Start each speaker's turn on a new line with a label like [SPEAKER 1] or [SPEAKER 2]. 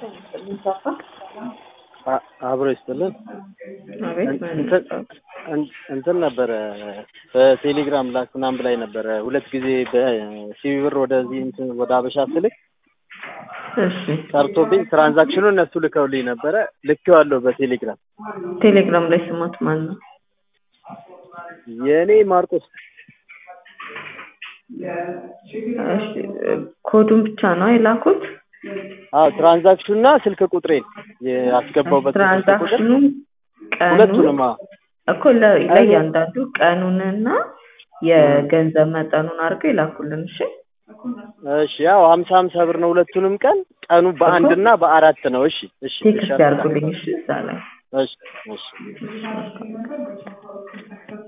[SPEAKER 1] አ- አብሮ ይስጥልን።
[SPEAKER 2] አቤት
[SPEAKER 1] እንትን እንትን ነበረ በቴሌግራም ላክ ምናምን ብላኝ ነበረ ሁለት ጊዜ በሲቢ ብር ወደዚህ እንትን ወደ አበሻ ስልክ
[SPEAKER 2] እሺ
[SPEAKER 1] ቀርቶብኝ ትራንዛክሽኑ እነሱ ልከውልኝ ነበረ ልኬዋለሁ በቴሌግራም
[SPEAKER 2] ቴሌግራም ላይ ስማት ማን ነው?
[SPEAKER 1] የእኔ ማርቆስ
[SPEAKER 2] እሺ ኮዱን ብቻ ነው የላኩት?
[SPEAKER 1] አዎ ትራንዛክሽኑና ስልክ ቁጥሬን ያስገባውበት ስልክ ቁጥር
[SPEAKER 2] ትራንዛክሽኑ ቀኑን
[SPEAKER 1] ሁለቱንም አዎ
[SPEAKER 2] እኮ ለ- ለእያንዳንዱ ቀኑንና የገንዘብ መጠኑን አድርገው ይላኩልን። እሺ
[SPEAKER 1] እሺ ያው ሀምሳ ሀምሳ ብር ነው ሁለቱንም ቀን ቀኑ በአንድ እና በአራት ነው እሺ እሺ
[SPEAKER 2] ቴክስት
[SPEAKER 1] እሺ
[SPEAKER 2] ያርጉልኝ። እሺ እዛ ላይ
[SPEAKER 1] እሺ እሺ